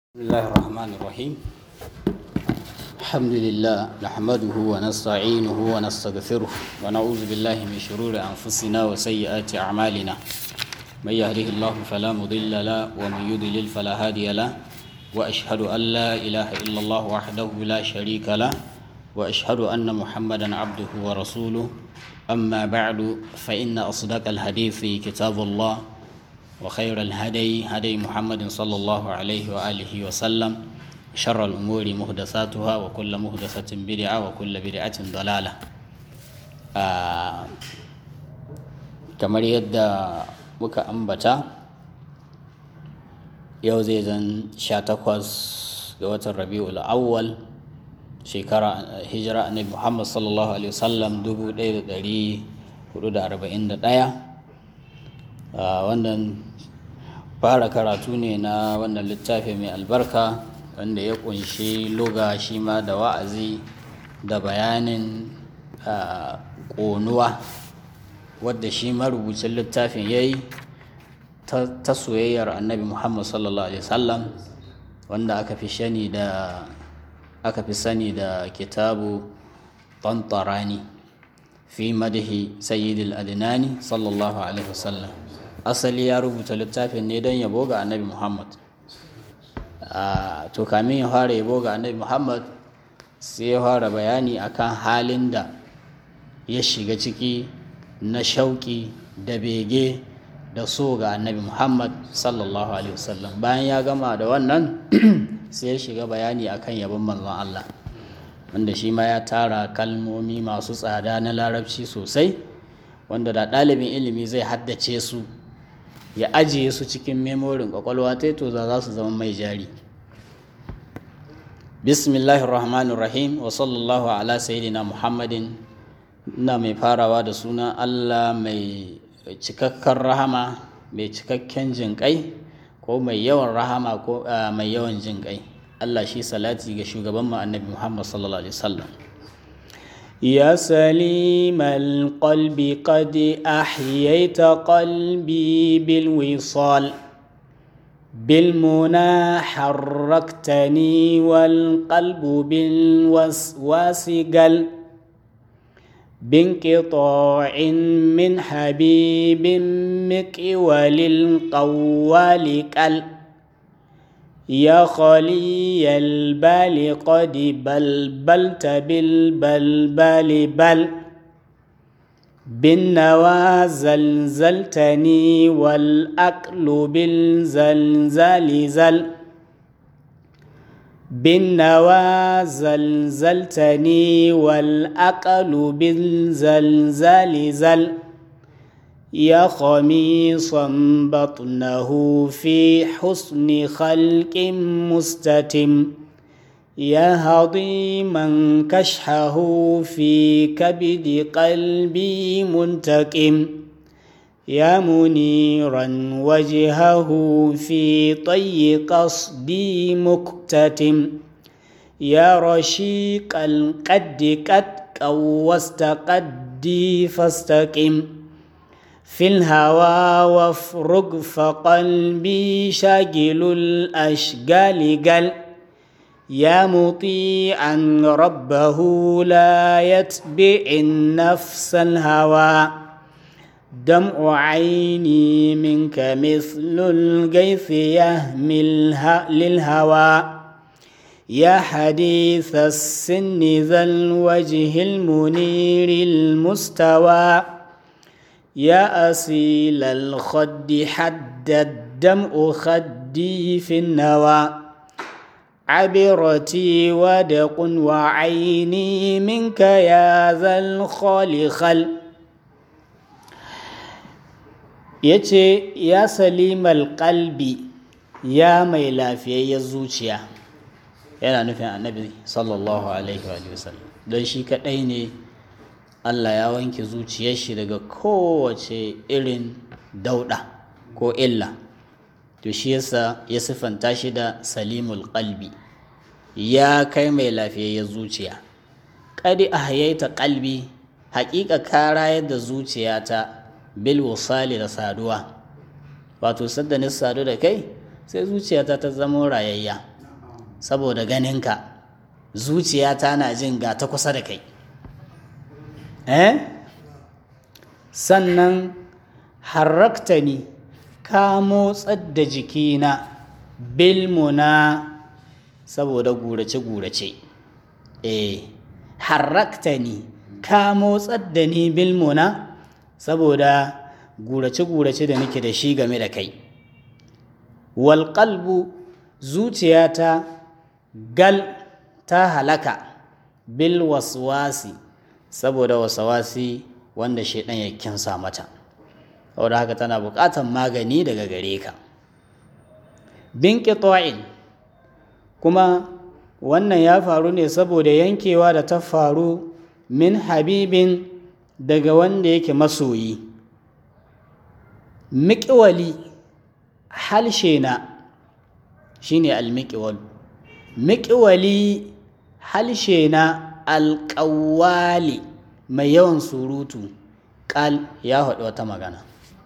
بسم الله الرحمن الرحيم الحمد لله نحمده ونستعينه ونستغفره ونعوذ بالله من شرور أنفسنا وسيئات أعمالنا من يهده الله فلا مضل له ومن يضلل فلا هادي له وأشهد أن لا إله إلا الله وحده لا شريك له وأشهد أن محمدا عبده ورسوله أما بعد فإن أصدق الحديث كتاب الله وخير الهدي هدي محمد صلى الله عليه وآله وسلم شر الأمور محدثاتها وكل محدثة بدعة وكل بدعة ضلالة آه kamar yadda muka ambata yau zai zan sha takwas ga watan rabi'ul awwal shekara hijira annabi muhammad sallallahu alaihi wasallam dubu ɗaya da ɗari hudu da arba'in da ɗaya wannan fara karatu ne na wannan littafi mai albarka wanda ya kunshi loga shi ma da wa'azi da bayanin ƙonuwa wadda shi marubucin littafin ya yi ta soyayyar annabi muhammad sallallahu alaihi wasallam wanda aka fi shani da aka fi sani da kitabu tantarani fi madahi sayyidil adinani sallallahu alaihi wasallam asali ya rubuta littafin ne don yabo ga annabi muhammad to kamin ya fara yabo ga annabi muhammad sai ya fara bayani akan halin da ya shiga ciki na shauki da bege da so ga annabi muhammad sallallahu alaihi wasallam bayan ya gama da wannan sai ya shiga bayani akan yabon manzon allah wanda shi ma ya tara kalmomi masu tsada na larabci sosai wanda da ɗalibin ilimi zai haddace su ya ajiye su cikin memorin kwakwalwa ta to za su zama mai jari bismillahir rahmanir rahim wa sallallahu ala sayyidina muhammadin ina mai farawa da suna allah mai cikakken rahama mai cikakken jinƙai ko mai yawan rahama ko mai yawan jinƙai allah shi salati ga shugaban mu annabi muhammad sallallahu alaihi wasallam يا سليم القلب قد أحييت قلبي بالوصال بالمنى حركتني والقلب بالوسواس قل بانقطاع من حبيب مكول القوال كل يا خلي البال قد بلبلت بالبلبال بل بالنوى زلزلتني والأكل بالزلزال زل بالنوى زلزلتني والأكل بالزلزال زل يا خميصا بطنه في حسن خلق مستتم يا هضيما كشحه في كبد قلبي منتكم يا منيرا وجهه في طي قصدي مكتتم يا رشيق القد قد قوست قدي فاستقم في الهوى وافرق فقلبي شاغل الأشغال قل يا مطيعا ربه لا يتبع النفس الهوى دمع عيني منك مثل الغيث يهمل للهوى يا حديث السن ذا الوجه المنير المستوى يا أصيل الخد حد الدمع خدي في النوى عبرتي ودق وعيني منك يا ذا الخالخل yace ya salimal qalbi ya mai lafiyayyen zuciya yana nufin annabi sallallahu alaihi wa sallam don shi kadai ne Allah ya wanke zuciyar shi daga kowace irin dauɗa ko illa to shi yasa ya siffanta shi da salimul qalbi ya kai mai lafiyayyen zuciya kadi ahyaita qalbi haƙiƙa ka rayar da zuciyata bil wasali da saduwa wato sadda ni sadu da kai sai zuciyata ta zama rayayya saboda ganinka zuciyata na jin ga ta kusa da kai eh sannan harraktani ka motsar da jikina bilmuna saboda gurace-gurace eh harraktani ka motsar da ni bilmuna saboda gurace-gurace da nake da shi game da kai walƙalbu zuciyata gal ta halaka bil waswasi saboda wasawasi wanda shaidan ya kinsa mata saboda haka tana buƙatar magani daga gare ka bin kuma wannan ya faru ne saboda yankewa da ta faru min habibin daga wanda yake masoyi miƙiwali halshe na shine almiƙiwal miƙiwali halshe na alƙawali mai yawan surutu ƙal ya haɗu wata magana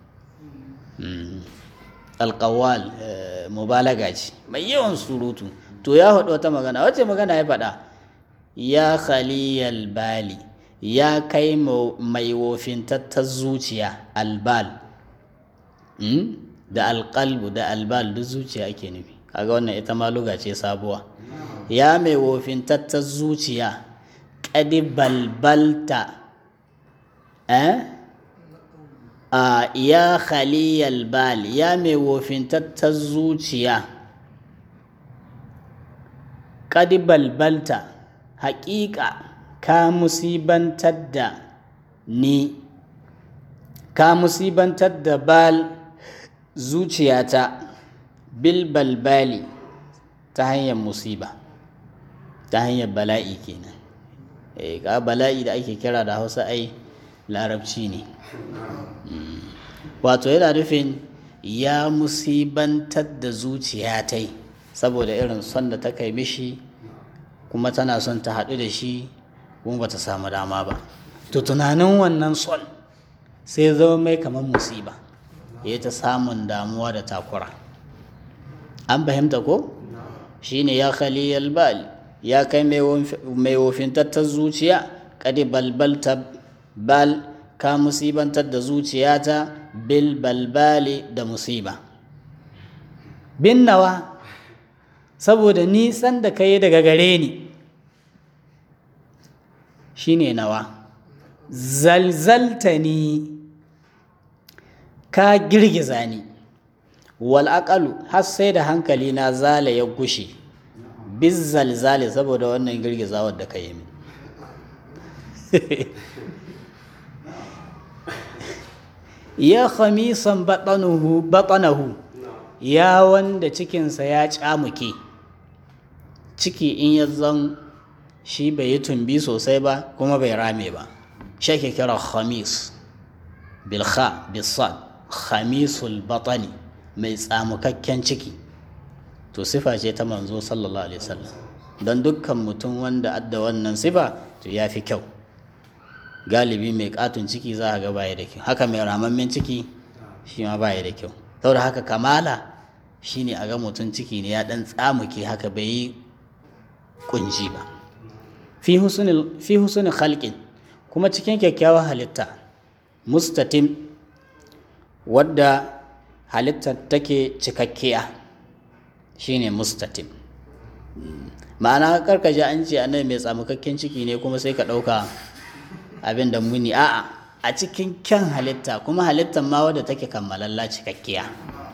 alƙawal mubalaga ce mai yawan surutu to ya haɗu wata magana wace magana ya faɗa ya khaliyal bali ya kai mai wofintattar zuciya albal da alƙalbu da albal duk zuciya ake nufi kaga wannan ita ma luga ce sabuwa ya mai wofintattar zuciya ƙadi balbalta eh a ya khaliyal bal ya mai wofintattar zuciya ƙadi balbalta haƙiƙa ka musibantar da ni ka musibantar da bal zuciyata bil balbali ta hanyar musiba ta hanyar bala'i kenan eh ka bala'i da ake kira da hausa ai larabci ne wato yana nufin ya musibantar da zuciya ta yi saboda irin son da ta kai mishi kuma tana son ta haɗu da shi kuma ba ta samu dama ba to tunanin wannan son sai zama mai kamar musiba ya ta samun damuwa da takura an fahimta ko shine ya khaliyal bal ya kai mai wofintattar zuciya kadi balbalta bal ka musibantar da zuciyata bil balbali da musiba bin nawa saboda nisan da ka yi daga gare ni shine nawa zalzaltani ka girgiza ni wal aqalu har sai da hankali na zala ya gushe biz zalzali saboda wannan girgizawar da ka yi min ya khamisan batanahu batanahu ya wanda cikinsa ya camuke ciki in ya zan shi bai yi tumbi sosai ba kuma bai rame ba shi kira khamis bilha bisad khamisul batani mai tsamukakken ciki to sifa ce ta manzo sallallahu alaihi wasallam don dukkan mutum wanda adda wannan sifa to ya fi kyau galibi mai katun ciki za a ga baya da kyau haka mai ramammen ciki shi ma baya da kyau saboda haka kamala shine a ga mutum ciki ne ya dan tsamuke haka bai yi kunji ba fi husnul khalqin kuma cikin kyakkyawar halitta mustatim wadda halittar take cikakkiya shine mustatim ma'ana karkaji an ce annabi mai tsamukakken ciki ne kuma sai ka ɗauka abin da muni a'a a cikin kyan halitta kuma halittar ma wadda take kammalalla cikakkiya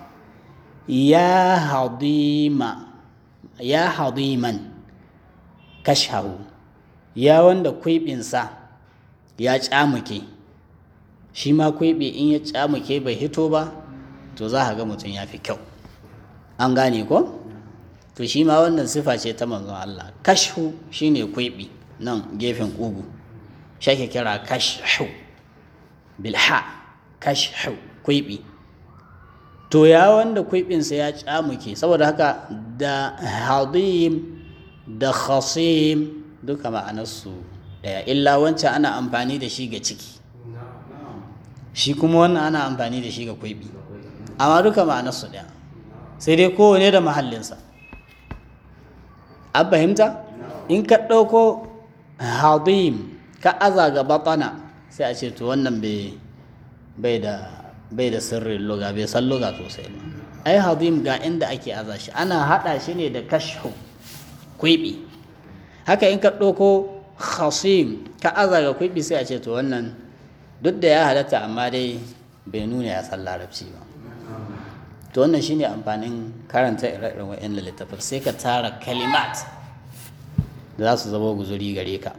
ya hadima ya hadiman kashahu ya wanda kwiɓinsa ya camuke shi ma kwiɓi in ya camuke bai hito ba to za a ga mutum ya fi kyau an gane ko to shi ma wannan sifa ce ta manzon Allah kashu shine kwiɓi nan gefen ƙugu shake kira kashu bilha kashu kwiɓi to ya wanda kwiɓinsa ya camuke saboda haka da hadim da khasim duka ma'anarsu daya illa wancan ana amfani da shi ga ciki shi kuma wannan ana amfani da shi ga kwaibi amma duka ma'anarsu daya sai dai kowane da mahallinsa an fahimta in ka ɗauko hadim ka aza ga batana sai a ce to wannan bai da bai da sirrin luga bai san luga sosai ba ai hadim ga inda ake aza shi ana haɗa shi ne da kashhu kwiɓi haka in ka ɗauko khasim ka aza ga kwiɓi sai a ce to wannan duk da ya halatta amma dai bai nuna ya san larabci ba to wannan shine amfanin karanta ire-iren wa'in littafin sai ka tara kalimat da za su zama guzuri gare ka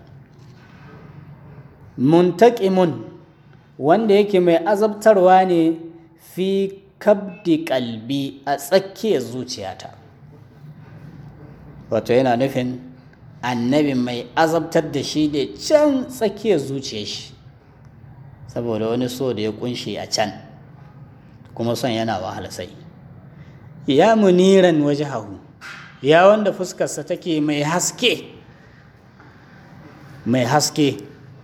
muntakimun wanda yake mai azabtarwa ne fi kabdi kalbi a tsakiyar zuciyata wato yana nufin annabi mai azabtar da shi da can tsakiyar zuciyar shi saboda wani so da ya kunshe a can kuma son yana wahala sai ya muniran waje hahu ya wanda fuskarsa take mai haske mai haske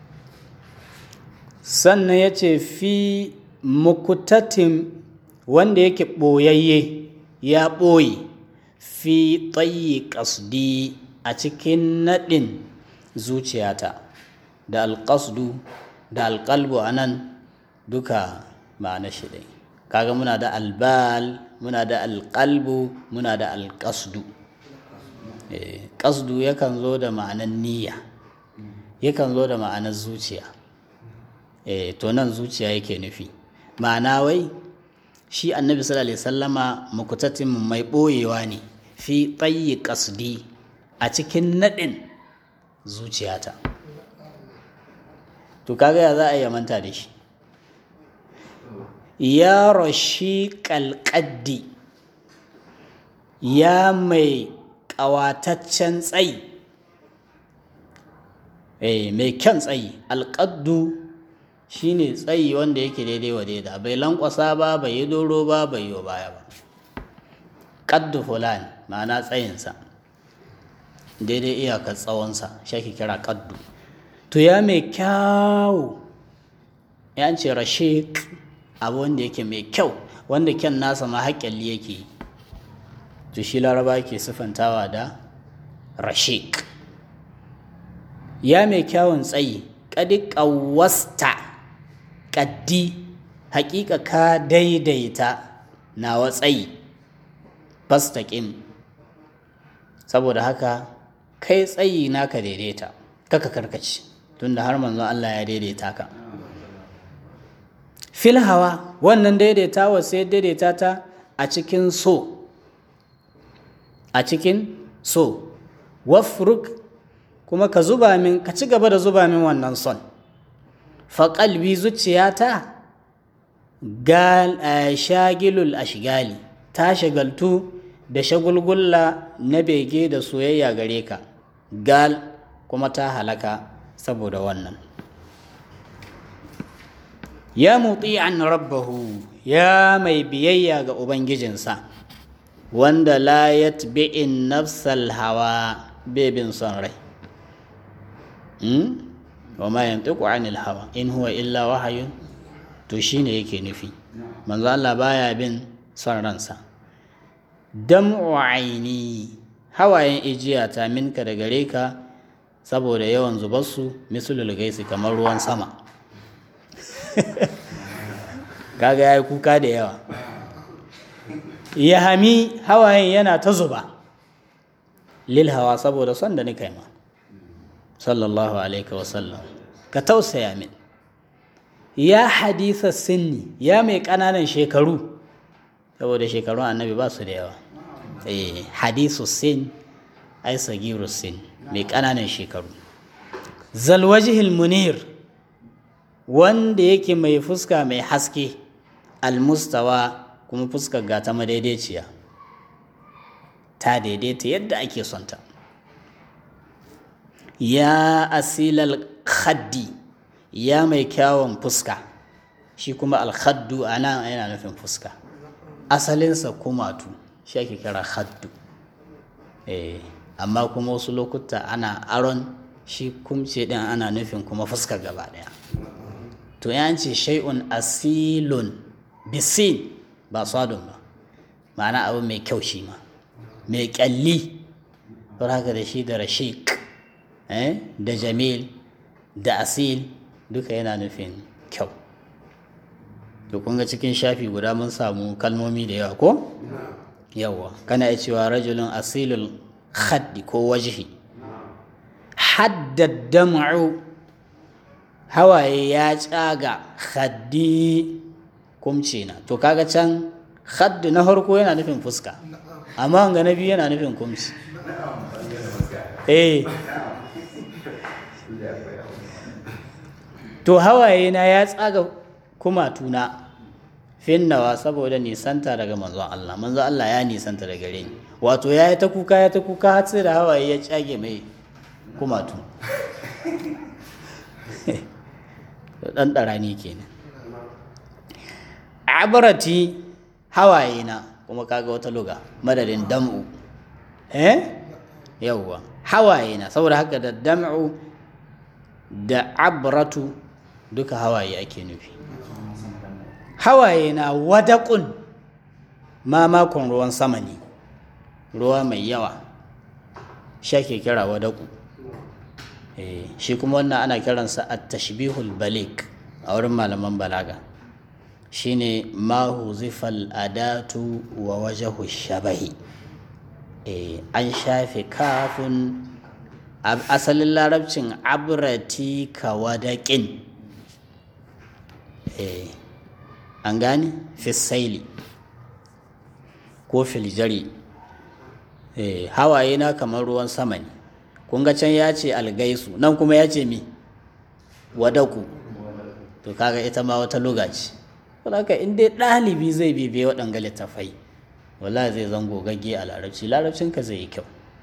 sannan ya ce fi mukutatin wanda yake ɓoyayye ya ɓoye fi tsayi ƙasdi a cikin naɗin zuciyata da alƙasdu da alƙalbu a nan duka ma'ana shi ɗai kaga muna da albal muna da alƙalbu muna da alƙasdu ƙasdu yakan zo da ma'anar niyya yakan zo da ma'anar zuciya to nan zuciya yake nufi ma'ana wai shi annabi sallallahu alaihi sallama mukutatin mai ɓoyewa ne fi tsayi ƙasdi a cikin naɗin zuciyata to kaga ya za a yi manta da shi ya rashi ƙalƙaddi ya mai ƙawataccen tsayi mai kyan tsayi alƙaddu shine tsayi wanda yake daidai wa daida bai lankwasa ba bai yi doro ba bai yi baya ba ƙaddu fulan ma'ana tsayinsa daidai iyakar tsawonsa shi kira ƙaddu to ya mai kyau ya ce rashe abu wanda yake mai kyau wanda kyan nasa ma haƙƙalli yake yi to shi laraba ke siffantawa da rashik ya mai kyawun tsayi ƙadi ƙawasta ƙaddi haƙiƙa ka daidaita nawa tsayi fastaƙin saboda haka kai tsayi naka daidaita kaka karkaci tunda har manzon Allah ya daidaita ka fil hawa wannan daidaitawa sai daidaita ta a cikin so a cikin so wafruk kuma ka zuba min ka ci gaba da zuba min wannan son faƙalbi zuciyata gal shagilul ashgali ta shagaltu da shagulgulla na bege da soyayya gare ka gal kuma ta halaka saboda wannan ya mutsi an rabbahu ya mai biyayya ga ubangijinsa wanda la yatbi'in nafsal hawa bebin son rai wa ma yantiqu anil hawa in huwa illa wahayun to shine yake nufi manzo Allah baya bin son ransa dam'u aini hawayen ijiya ta minka da gare ka saboda yawan zubarsu misulul gaisi kamar ruwan sama kaga yayi kuka da yawa ya hami hawayen yana ta zuba lil hawa saboda son da nika ma sallallahu alaihi wasallam ka tausaya min ya hadisa sinni ya mai ƙananan shekaru saboda shekarun annabi ba su da yawa eh hadisu sin ai sagiru sin mai ƙananan shekaru zalwajihil munir wanda yake mai fuska mai haske almustawa kuma fuskar gata madaidaiciya ta daidaita yadda ake sonta ya asilal khaddi ya mai kyawun fuska shi kuma alkhaddu a nan yana nufin fuska asalinsa kumatu shi ake kira khaddu eh amma kuma wasu lokuta ana aron shi kumce din ana nufin kuma fuska gaba daya to ya ce shay'un asilun bisin ba sadun ba ma'ana abu mai kyau shi ma mai kyalli don haka da shi da rashik da jamil da asil duka yana nufin kyau to kun ga cikin shafi guda mun samu kalmomi da yawa ko yawa kana iya cewa rajulun asilul khaddi ko wajhi haddad dam'u hawaye ya tsaga khaddi kumce na to kaga can khaddi na farko yana nufin fuska amma ga na biyu yana nufin kumci eh to hawaye na ya tsaga kumatuna finnawa saboda nisanta daga manzon Allah manzon Allah ya nisanta daga gare ni wato ya yi ta kuka ya ta kuka har sai da hawaye ya cage mai kumatu dan ɗarani kenan abarati hawaye na kuma kaga wata luga madadin dam'u eh yawwa hawaye na saboda haka da dam'u da abratu duka hawaye ake nufi hawaye na wadaƙun mamakon ruwan sama ne ruwa mai yawa shi ake kira wadaƙu shi kuma wannan ana kiransa a tashbihul balik a wurin malaman balaga shine ma huzifal adatu wa wajahu shabahi an shafe kafin asalin larabcin abrati ka wadaƙin an gane fisaili ko filjari hawaye na kamar ruwan sama ne kun ga can ya ce algaisu nan kuma ya ce mi wadaku to kaga ita ma wata luga ce haka in dai ɗalibi zai bibiye waɗanga littafai wala zai zango gagge a larabci larabcinka zai yi kyau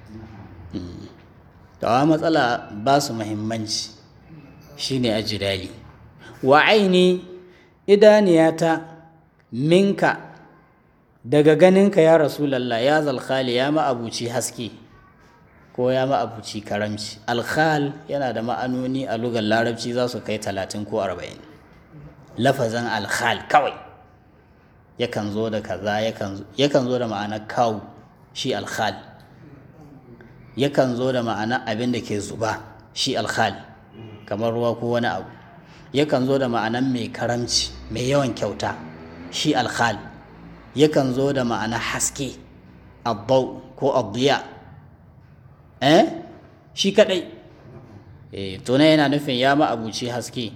tawa matsala ba su muhimmanci shine a jirali wa aini idaniyata minka daga ganinka ya rasulallah ya zalkhali ya ma'abuci haske ko ya ma'abuci karamci alkhal yana da ma'anoni a lugar larabci za su kai talatin ko arba'in lafazan alkhal kawai yakan zo da kaza yakan zo da ma'anar kawu shi alkhal yakan zo da ma'anar abin da ke zuba shi alkhal kamar ruwa ko wani abu yakan zo da ma'anar mai karamci mai yawan kyauta shi alkhal yakan zo da ma'anar haske abbau ko abdiya eh shi kadai eh to ne yana nufin ya ma'abuci haske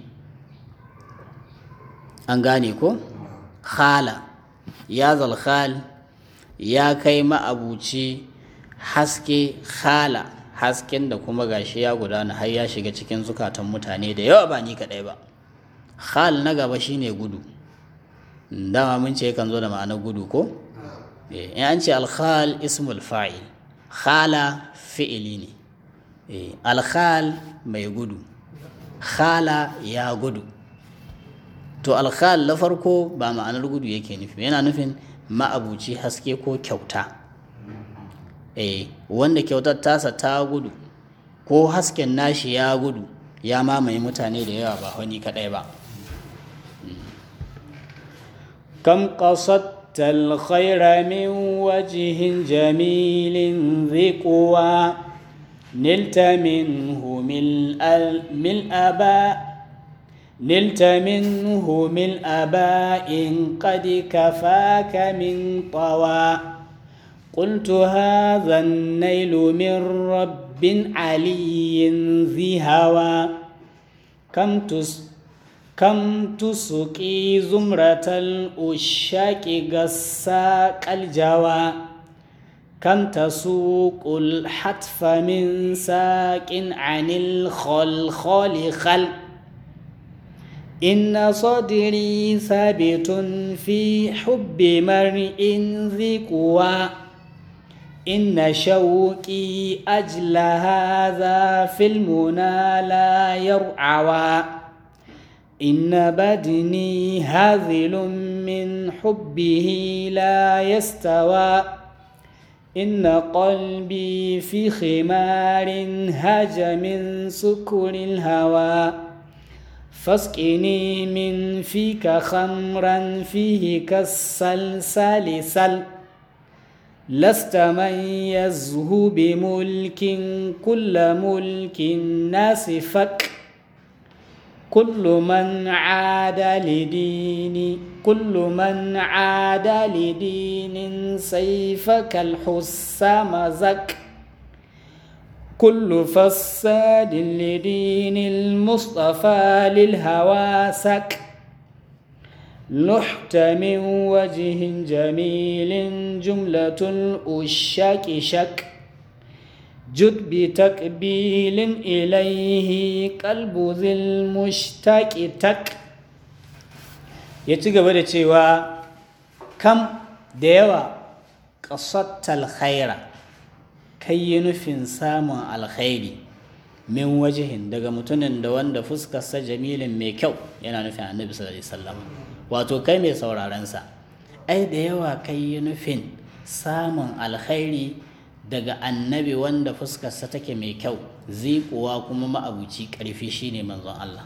an gane ko khala ya zalkhal ya kai ma'abuci haske khala hasken da kuma gashi ya gudana har ya shiga cikin zukatan mutane da yawa ba ni kadai ba khal na gaba shine gudu dama mun ce kan zo da ma'anar gudu ko in an ce alkhal ismul fa'il khala fi'ili ne alkhal mai gudu khala ya gudu to alkhal na farko ba ma'anar gudu yake nufi yana nufin ma'abuci haske ko kyauta wanda kyautar tasa ta gudu ko hasken nashi ya gudu ya mamaye mutane da yawa ba wani kadai ba kam qasadta alkhayra min wajhin jamilin dhiqwa نلت منه ملء أباء نلت منه ملء باء قد كفاك من طوى قلت هذا النيل من رب علي ذي هوى كم تس كم تسقي زمرة الأشاك قساق الجوى كم تسوق الحتف من ساق عن الخلخال خل إن صدري ثابت في حب مرء ذي قوى إن شوقي أجل هذا في المنى لا يرعوى إن بدني هاذل من حبه لا يستوى إن قلبي في خمار هاج من سكر الهوى فاسقني من فيك خمرا فيه كالسلسال سل لست من يزهو بملك كل ملك الناس فك كل من عاد لدين كل من عاد لدين سيفك الحسام زك كل فساد لدين المصطفى للهوى سك نحت من وجه جميل جملة الأشاك شك جد بتقبيل إليه قلب ذي المشتاق تك يتيجا بدا cewa kam da yawa ƙasattal khaira kai yi nufin samun alkhairi min wajihin daga mutumin da wanda fuskarsa jamilin mai kyau yana nufin annabi sallallahu alaihi wasallam wato kai mai saurarensa ai da yawa kai yi nufin samun alkhairi daga annabi wanda fuskarsa take mai kyau zikuwa kuma ma'abuci ƙarfi shine manzon Allah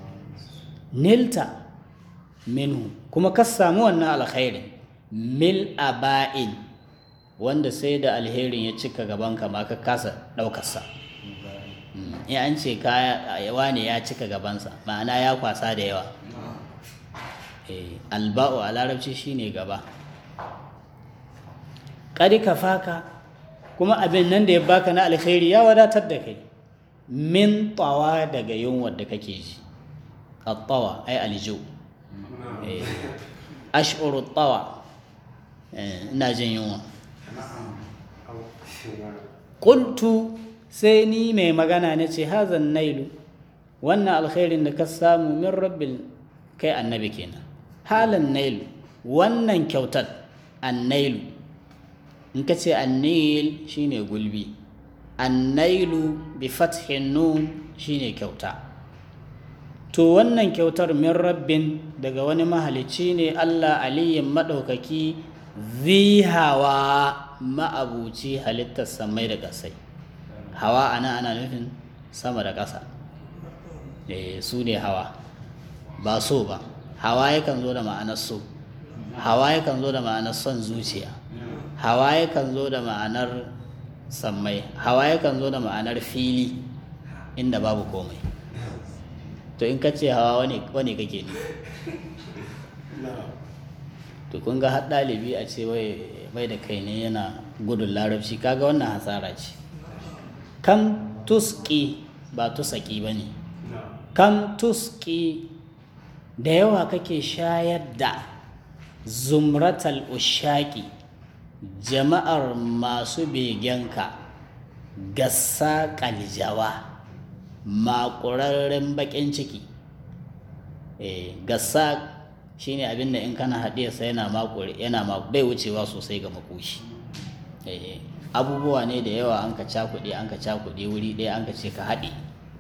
nilta minhu kuma ka samu wannan alkhairin mil aba'in wanda sai da alherin ya cika gaban ka ma ka kasa ɗaukarsa in an ce kaya ne ya cika gabansa ma'ana ya kwasa da yawa alba'u a larabci shine gaba ƙari ka faka kuma abin nan da ya baka na alkhairi ya wadatar da kai min tawa daga yunwar da kake ji attawa ai aljo ash'uru tawa ina jin yunwa qultu sai ni mai magana na ce hazan nailu wannan alkhairin da ka samu min rabbil kai annabi kenan halan nailu wannan kyautar annailu in ka ce annil shine gulbi annailu bi fathin nun shine kyauta to wannan kyautar min rabbin daga wani mahalicci ne Allah aliyin maɗaukaki hawa ma'abuci halittar samai da ƙasai hawa ana ana nufin sama da ƙasa su ne hawa ba so ba hawa yakan zo da ma'anar so hawa yakan zo da ma'anar son zuciya hawa yakan zo da ma'anar sammai hawa yakan zo da ma'anar fili inda babu komai to in ka ce hawa wani kake ne to kun ga har ɗalibi a ce bai da kai ne yana gudun larabci kaga wannan hasara ce kam tuski ba tusaki ba ne kam tuski da yawa kake shayar da zumratal ushaki jama'ar masu begenka gassa kaljawa makurarren bakin ciki e, gassa shine abin da in kana haɗe sa yana makure yana bai wucewa sosai ga makoshi e, abubuwa ne da yawa an ka cakuɗe an ka cakuɗe wuri ɗaya an ka ce ka haɗe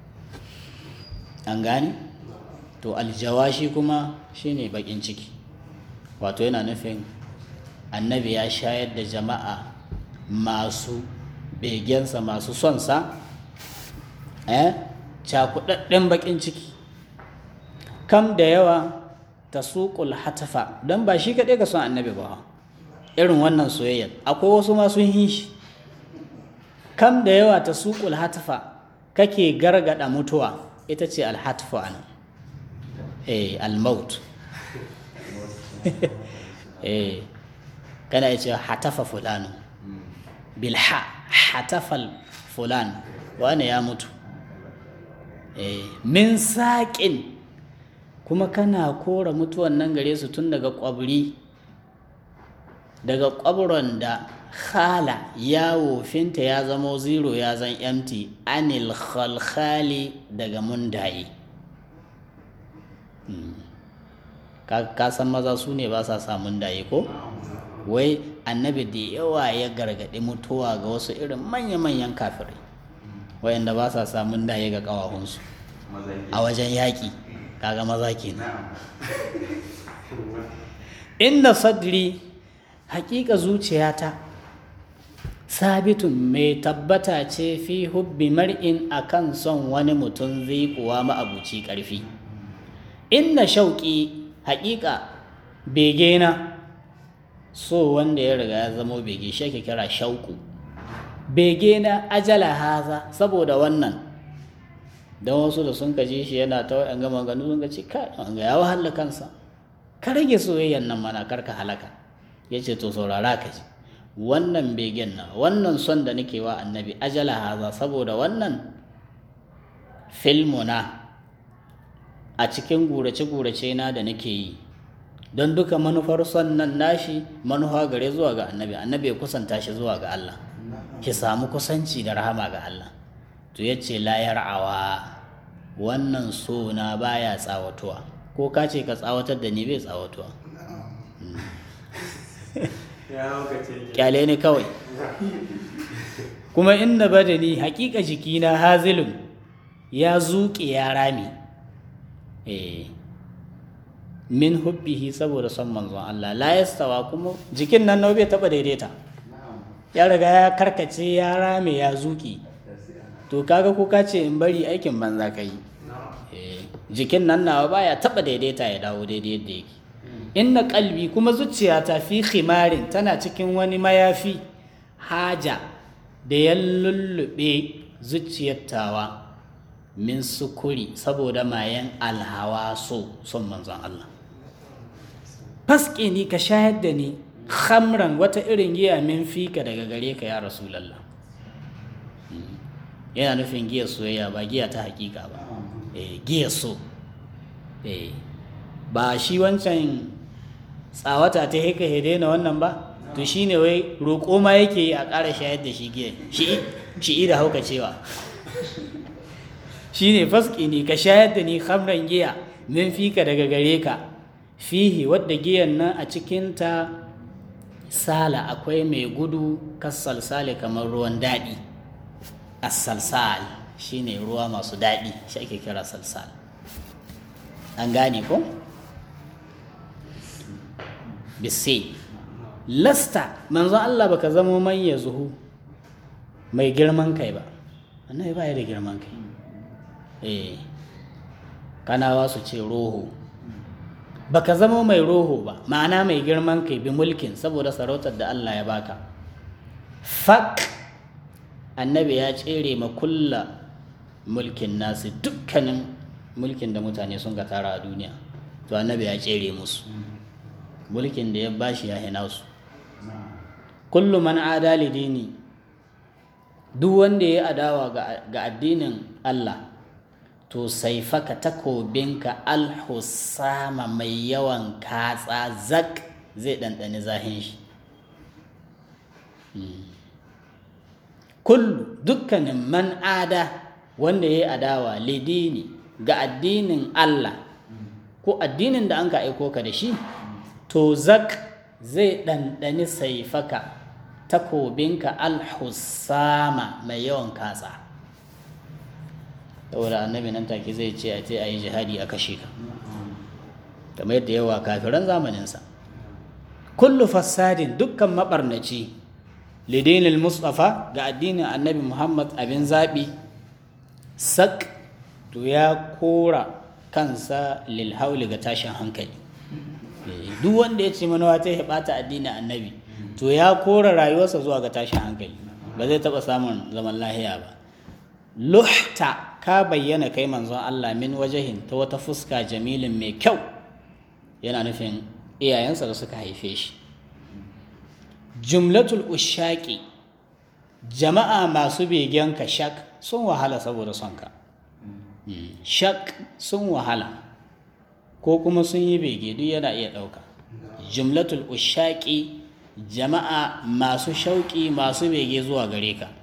an gane to aljawashi kuma shine bakin ciki wato yana nufin annabi ya shayar da jama'a masu begensa masu sonsa eh cakudadden bakin ciki kam da yawa ta suƙul hatafa don ba shi kaɗai ka son annabi ba irin wannan soyayyar akwai wasu masu yin shi kam da yawa ta suƙul hatafa kake gargada mutuwa ita ce alhatafa ana eh almaut eh kana ya ce hatafa fulano bilha hatafal fulan wane ya mutu min saƙin kuma kana kora mutuwan nan gare su tun daga ƙwabri daga ƙwabron da khala ya wofinta ya zamo zero ya zan empty anil khalkhali daga mundaye ka san maza su ne ba sa samun daye ko wai annabi da yawa ya gargaɗi mutuwa ga wasu irin manya-manyan kafirai wayanda ba sa samun daye ga ƙawahunsu a wajen yaƙi kaga maza kenan inda sadri haƙiƙa zuciyata sabitun mai tabbata ce fi hubbi mar'in akan son wani mutum zai kuwa ma'abuci ƙarfi inna shauƙi haƙiƙa begena so wanda ya riga ya zamo bege shi ake kira shauku bege na ajala haza saboda wannan don wasu da sun kaji shi yana ta wa'yan gama ganu sun gaci ka ga ya wahala kansa ka rage soyayyan nan mana karka halaka ya ce to saurara ka ji wannan begen na wannan son da nake wa annabi ajala haza saboda wannan filmuna a cikin gurace-gurace na da nake yi don duka manufar son nan nashi manufa gare zuwa ga annabi annabi ya kusanta shi zuwa ga Allah ki samu kusanci da rahama ga Allah to ya ce layar awa wannan so na baya tsawatuwa ko ka ce ka tsawatar da ni bai tsawatuwa kyale ne kawai kuma inda badani hakika jikina hazilun ya zuƙe ya rami eh min hubbihi saboda son manzon Allah la yastawa kuma jikin nan nawa bai taba daidaita ya riga ya karkace ya rame ya zuƙi to kaga ko ka ce in bari aikin banza ka yi jikin nan nawa baya taba daidaita ya dawo daidai yadda yake inna kalbi kuma zuciyata fi khimarin tana cikin wani mayafi haja da ya lullube zuciyar tawa min sukuri saboda mayan alhawa so son manzon Allah faske ni ka shayar da ni khamran wata irin giya min fika daga gare ka ya rasulallah yana nufin giya soyayya ba giya ta hakika ba giya so ba shi wancan tsawata ta haka ya daina wannan ba to shi ne wai roƙo ma yake yi a ƙara shayar da shi giya shi da hauka cewa shi ne faski ne ka shayar da ni hamran giya min fika daga gare ka fihi wadda giyan nan a cikinta sala akwai mai gudu kassalsale kamar ruwan daɗi as-salsal shine ruwa masu daɗi shi ake kira salsal an gane ko bisai lasta manzo Allah baka zama man ya zuhu mai girman kai ba annabi ba ya da girman kai eh kanawa su ce roho baka zama mai roho ba ma'ana mai girman kai bi mulkin saboda sarautar da Allah ya baka fak annabi ya tsere ma kulla mulkin nasu dukkanin mulkin da mutane sun ga tara a duniya to annabi ya tsere musu mulkin da ya bashi ya hina su kullu man adali dini duk wanda ya adawa ga addinin Allah to sai faka takobinka alhusama mai yawan katsa zak zai ɗanɗani zahin shi kullu dukkanin man ada wanda ya yi adawa lidini ga addinin Allah ko addinin da an ka aiko ka da shi to zak zai ɗanɗani saifaka takobinka alhusama mai yawan katsa saboda annabi nan take zai ce a ce a yi jihadi a kashe ka kamar yadda yawa kafiran zamaninsa kullu fassadin dukkan maɓarnaci lidinil mustafa ga addinin annabi muhammad abin zaɓi sak to ya kora kansa lilhauli ga tashin hankali duk wanda ya ce manawa ta ya ɓata addinin annabi to ya kora rayuwarsa zuwa ga tashin hankali ba zai taɓa samun zaman lahiya ba luhta ka bayyana kai manzon Allah min wajahin ta wata fuska jamilin mai kyau yana nufin iyayensa da suka haife shi jumlatul ushaki jama'a masu begen ka shak sun wahala saboda son ka shak sun wahala ko kuma sun yi bege duk yana iya ɗauka jumlatul ushaki jama'a masu shauƙi masu bege zuwa gare ka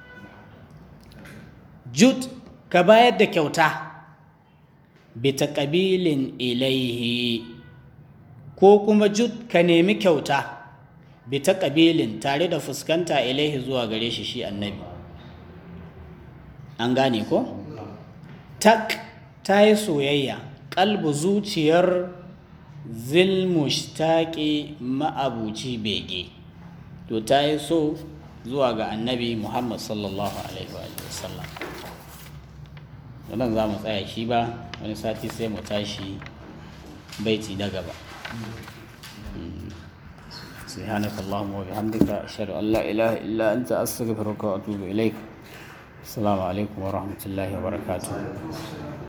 jud ka bayar da kyauta bi ƙabilin ilaihi ko kuma jud ka nemi kyauta bi ƙabilin tare da fuskanta ilaihi zuwa gare shi shi annabi an gane ko tak ta yi soyayya ƙalbu zuciyar zilmushtaki ma'abuci bege to ta yi so zuwa ga annabi muhammad sallallahu alaihi wa sallam wannan za mu tsaya shi ba wani sati sai mu tashi baiti na gaba سبحانك اللهم وبحمدك أشهد أن لا إله إلا أنت أستغفرك وأتوب إليك السلام عليكم ورحمة الله وبركاته